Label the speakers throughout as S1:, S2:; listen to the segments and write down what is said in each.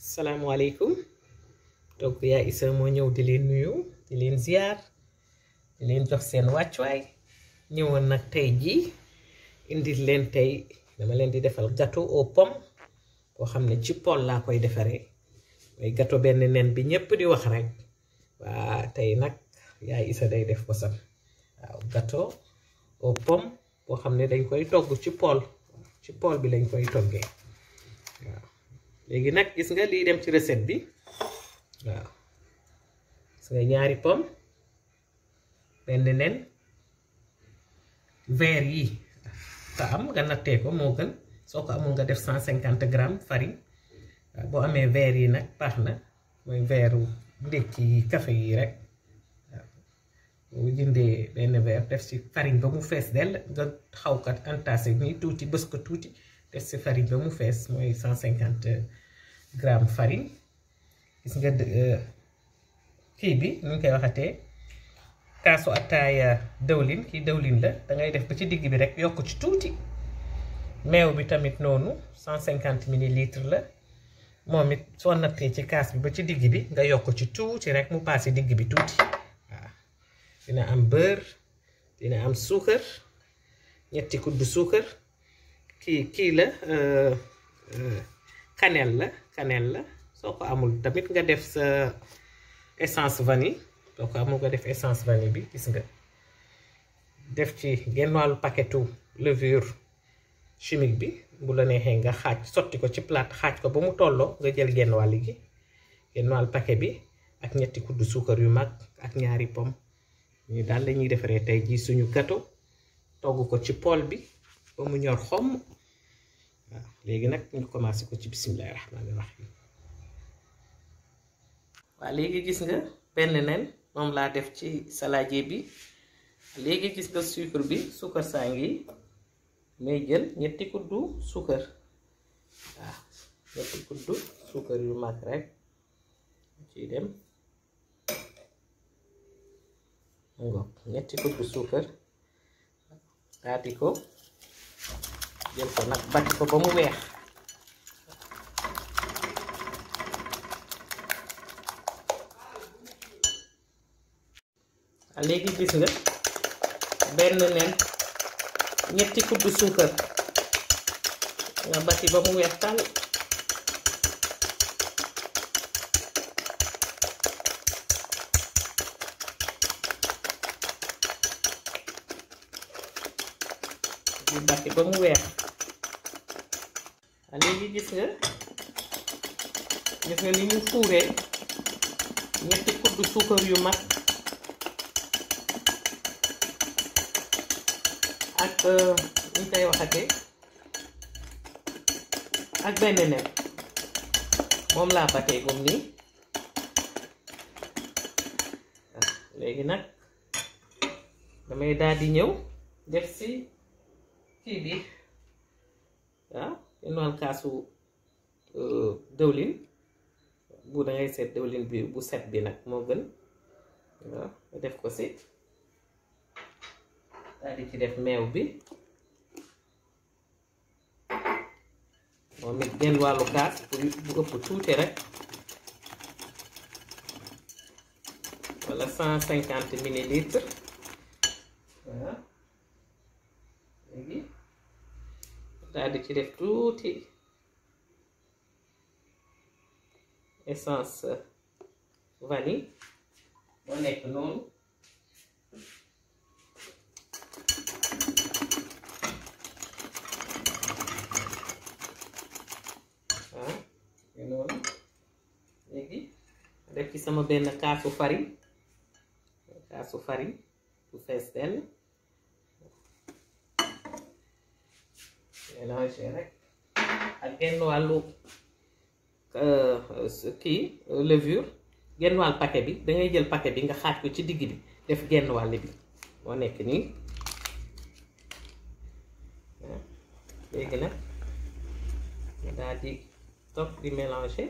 S1: salaamaaleykum donc yaa Issa moo ñëw di leen nuyu di leen ziar di leen jox seen wàccuwaay ñëwoon nag tey jii indil leen tey dama leen di defal gâteau aux pommes boo xam ne ci pool laa koy defaree mooy gâteau benn nen bi ñépp di wax rek waa tey nag yaa Issa day def ko sam waaw gâteau aux pommes boo xam ne dañ koy togg ci pool ci pool bi lañ koy toggee waaw léegi nag gis nga lii dem ci recette bi waaw gis nga ñaari pomme benn nen verre yi te am nga nattee ko moo gën soo ko amul nga def cent cinquante grammes farine waaw boo amee verre yi nag baax na mooy verre ndékki yi café yi rek waaw boo jëndee benn verre def ci farine ba mu fees dell nga xaw kat entassé nii tuuti bës ko tuuti def ci farine ba mu fees mooy cent cinquante grammes farine gis nga kii bi nu ñu koy waxatee kaasu attaaya dëwlin kii dëwlin la dangay def ba ci digg bi rek yokk ci tuuti meew bi tamit noonu cent cinquante millilitres la moom it soo nattee ci kaas bi ba ci digg bi nga yokk ci tuuti rek mu paase digg bi tuuti waaw dina am beurre dina am suukar ñetti kuddu suukar kii kii la cannelle la cannelle la soo ko amul tamit nga def sa essence vanille soo ko amul nga def essence vanille bi gis nga def ci genn wàllu paquetu levure chimique bi bu la neexee nga xaaj sotti ko ci plate xaaj ko ba mu tolloo nga jël genn wàll gi genn wàll paquet bi ak ñetti kuddu suukar yu mag ak ñaari pomme ñu daal lañuy defaree tey jii suñu gâteau togg ko ci pool bi ba mu ñor xomm waaw léegi nag ñu commencé ko ci bisimilahi rahmaani rahim waaw léegi gis nga benn nen moom laa def ci saladier bi léegi gis nga sucre bi suukar saa ngi may jël ñetti kuddu suukar waaw ñetti kuddu suukar yu mag rek ciy dem ngoog ñetti kuddu suukar daati ko jël ko nag bati ko ba mu weex léegi gis nga benn nen ñetti kuddu suukar nga bati ba mu weex tàll di bati ba mu weex léegi gis nga gis nga ni ñu fuuree ñetti kuddu suukar yu mag ak ñu koy waxatee ak benn nen moom laa batee gum nii léegi nag damay daal di ñëw def si kii bi waaw yenn kaasu dëwlin bu dangay seet dëwlin bi bu set bi nag moo gën waaw nga def ko si daal di ci def meew bi moom it genn wàllu kaas pour bu ëpp tuuti rek wala cent cinquante millilitres waaw léegi daal di ci def tuuti essence vanille moo nekk noonu waaw noonu léegi def ci sama benn kaasu farine kaasu farine bu fees dell mélanger rek ak genn wàllu kii levure genn wàll paquet bi dangay jël paquet bi nga xaaj ko ci digg bi def genn wàll bi moo nekk nii léegi nag daal di topp di mélanger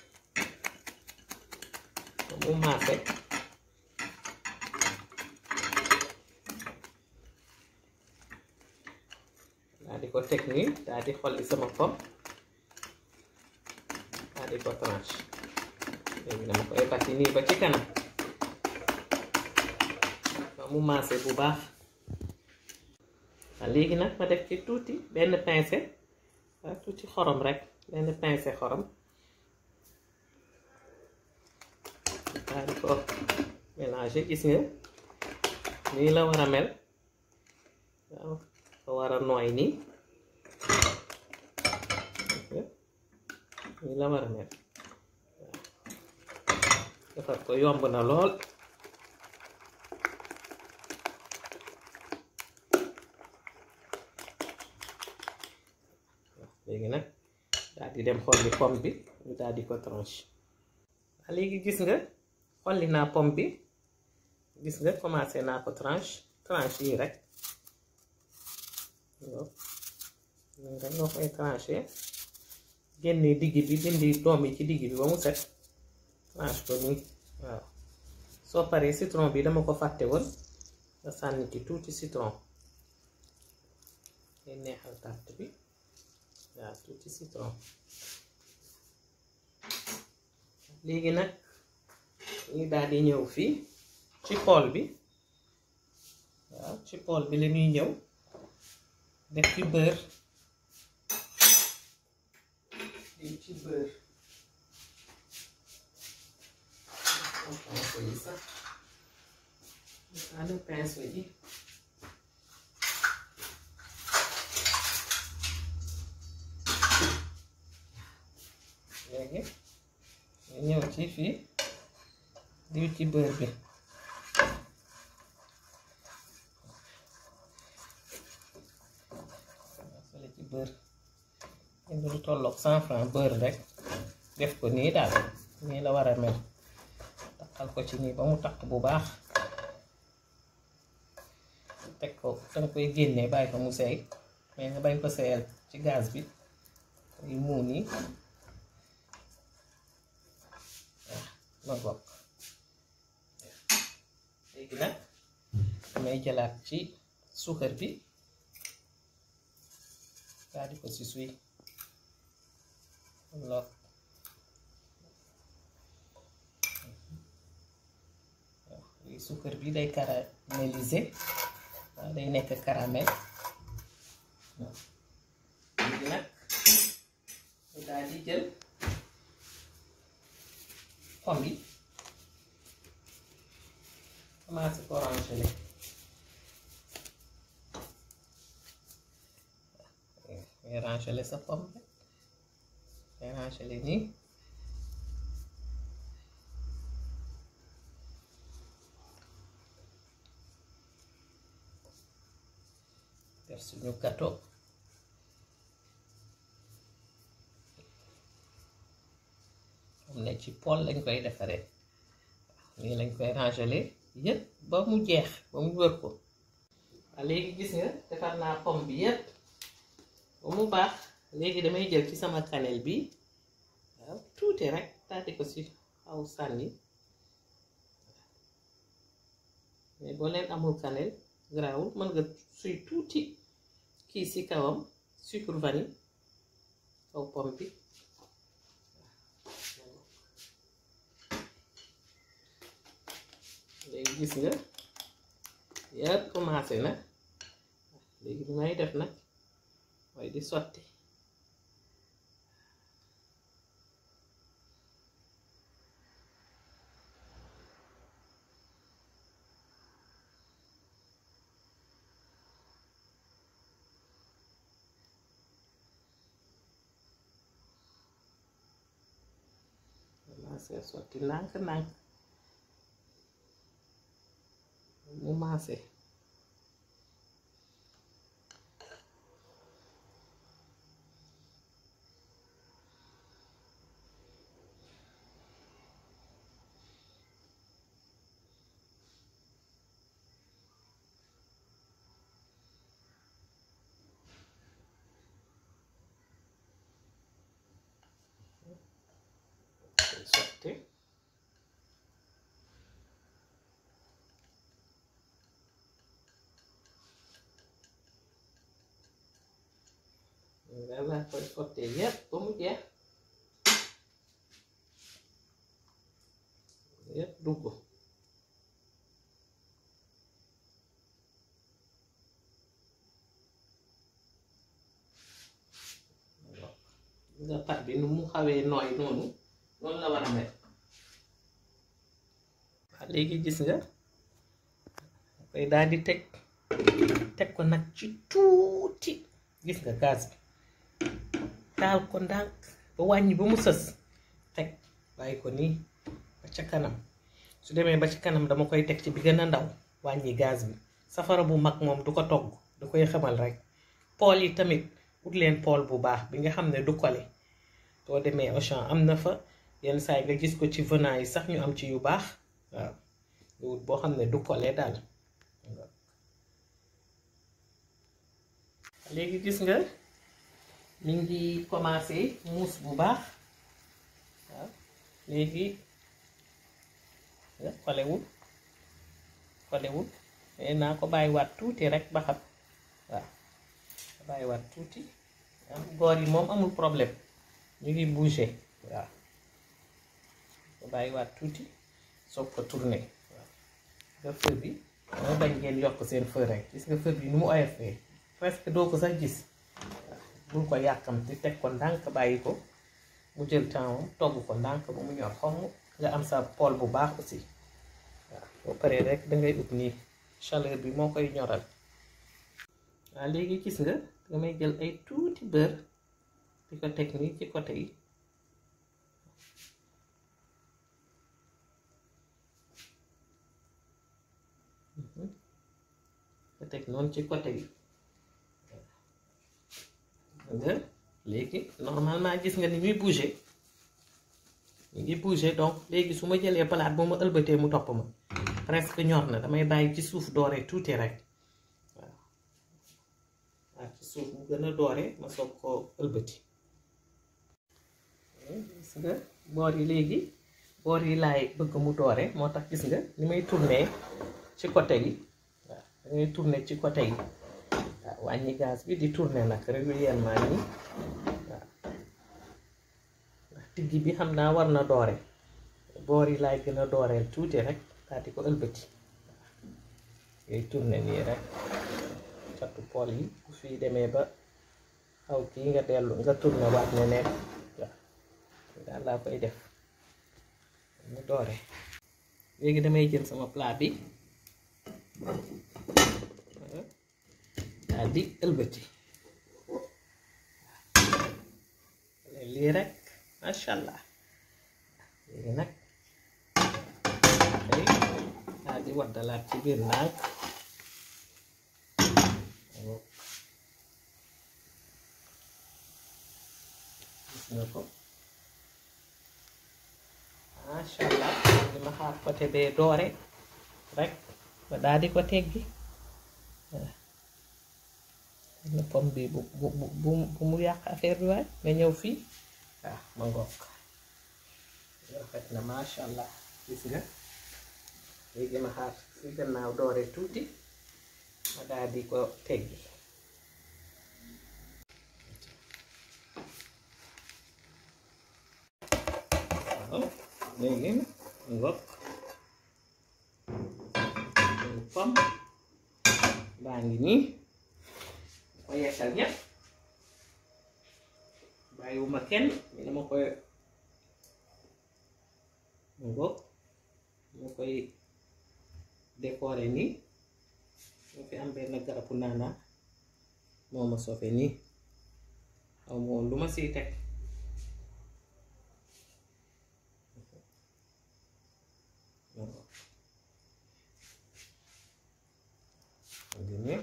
S1: mu maase di ko teg nii daal di xolli sama pomme daal di ko tranche léegi dama koy bati nii ba ci kanam ba mu maase bu baax waaw léegi nag ma def ci tuuti benn pincée waaw tuuti xorom rek benn pincée xorom daal di ko mélanger gis nga nii la war a mel waaw ko war a nooy nii nii la war a mel waaw defar ko yomb na lool léegi nag daal di dem xolli pomme bi ñu daal di ko tranche waaw léegi gis nga xolli naa pomme bi gis nga commencé naa ko tranche tranche yi rek waaw rek nga koy tranché génne digg bi dindi doom yi ci digg bi ba mu set tranche ko nii waaw soo paree citron bi dama ko fàtte woon nga sànni ci tuuti citron ngay neexal tàtt bi waaw tuuti citron léegi nag ñu daal di ñëw fii ci pool bi waaw ci pool bi la ñuy ñëw def ci beurre def ci beurre pinceau yi sax ana pinceau yi léegi ñu ñëw ci fii diw ci beurre bi fële ci beurre indi lu tolloog cent franc beurre rek def ko nii daal nii la war a mel takkal ko ci nii ba mu takk bu baax teg ko danga koy génnee bàyyi ko mu seey mais nga bañ ko seeyal ci gaz bi yu muu nii ma bokk léegi nag damay jëlaat ci suukar bi daal di ko si suy lool waaw suukar bi day caraméliser waaw day nekk caramel léegi nag ñu daal di jël pomme yi commencé ko rangele ngay rangele sa pomme rek ngay rangele nii def suñu gâteau am ne ci pool lañ koy defaree nii lañ koy rangele yëpp ba mu jeex ba mu wër ko waaw léegi gis nga defar naa pomme bi yëpp ba mu baax léegi damay jël ci sama cannelle bi waaw tuuti rek taati ko ci aw sànni mais boo leen amul cannelle garaawul mën nga suy tuuti kii ci kawam sucre vanille kaw pomme bi léegi gis nga yëpp commencé na léegi bi may def nag mooy di sotti commencé sotti ndànk ndànk mu maase sotti laa koy sottee yépp ba mu jeex yépp dugg nga pat bi nu mu xawee nooy noonu noonu la war a mel waaw léegi gis nga koy daal di teg teg ko nag ci tuuti gis nga gaz bi taal ko ndànk ba wàññi ba mu sës teg bàyyi ko nii ba ca kanam su demee ba ci kanam dama koy teg ci bi gën a ndaw wàññi gaz bi safara bu mag moom du ko togg du koy xamal rek pool yi tamit ut leen pool bu baax bi nga xam ne du kole soo demee Auchan am na fa yenn saa yi nga gis ko ci venant yi sax ñu am ci yu baax waaw nga wut boo xam ne du kole daal léegi gis nga mi ngi commencé muus bu baax waaw léegi xolewul xolewul mais naa ko bàyyiwaat tuuti rek ba xam waaw bàyyiwaat tuuti boor yi moom amul problème ñu ngi bouger waaw ko bàyyiwaat tuuti soog ko tourner waaw nga feu bi moo bañ ngeen yokk seen feu rek gis nga feu bi nu mu oyofee presque doo ko sax gis bul ko yàkkamti teg ko ndànk bàyyi ko mu jël temps togg ko ndànk ba mu ñor xomm nga am sa pool bu baax aussi waaw boo paree rek dangay ut nii chaleur bi moo koy ñoral waaw léegi gis nga damay jël ay tuuti beurre di ko teg nii ci côté yi ko teg noonu ci côté yi nga léegi normalement gis nga ni muy bouger ñu ngi bouger donc léegi su ma jëlee palaat bu ma ëlbatee mu topp ma presque ñor na damay bàyyi ci suuf doore tuuti rek waaw waaw ci suuf mu gën a doore ma soog koo ëlbati gis nga boor yi léegi boor yi laay bëgg mu doore moo tax gis nga ni may tourner ci côté yi waaw dangay tourner ci côté yi waaw wàññi gaz bi di tourner nag régulièrement nii waaw ndax digg bi xam naa war na doore boor yi laay gën a dooreel tuuti rek daal di ko ëlbati waaw ngay tourner nii rek catu pool yi bu fii demee ba xaw kii nga dellu nga tourner waat ne nekk waaw daal laa koy def mu doore léegi damay jël sama plat bi daal di ëlbati lii rek masha allah léegi nag tey daal di waddalaat ci biir ndànk gis nga ko masha allah li ma xaar côté bee doore rek ba daal di ko teggi na pom bi bu bu bu bu mu yàq affaire bi waay nga ñëw fii waaw ma ngoog rafet na masha allah gis nga léegi ma xaar si gannaaw doore tuuti ma daal di ko teggi waaw léegi ngoog pom baa ngi nii ma yekkal ñëpp bàyyiwuma kenn ni dama koy ngoog ma koy décorer nii moo fi am benn garabu naana moo ma sofe nii xaw ma woon lu ma siy teg nii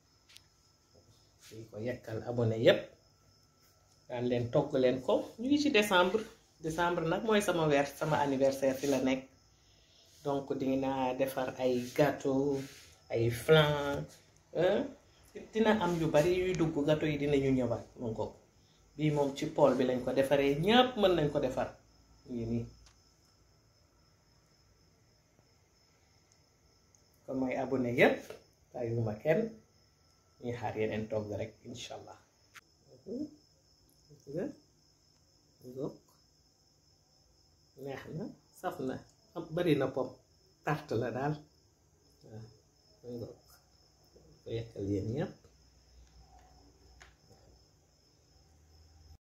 S1: di ko yekkal abonné yépp daan leen togg leen ko ñu ngi ci décembre décembre nag mooy sama weer sama anniversaire fi la nekk donc dina defar ay gâteau ay flan dina am yu bari yuy dugg gâteau yi dinañu ñëwaat mun ko bii moom ci pool bi lañ ko defaree ñépp mën nañ ko defar ngi nii kon mooy abonné yépp bàyyiwuma kenn ñuy xaar yeneen togg rek incha allah nga ngoog neex na saf na am bari na pom tarte la daal waaw ngoog ko yekkal yéen ñëpp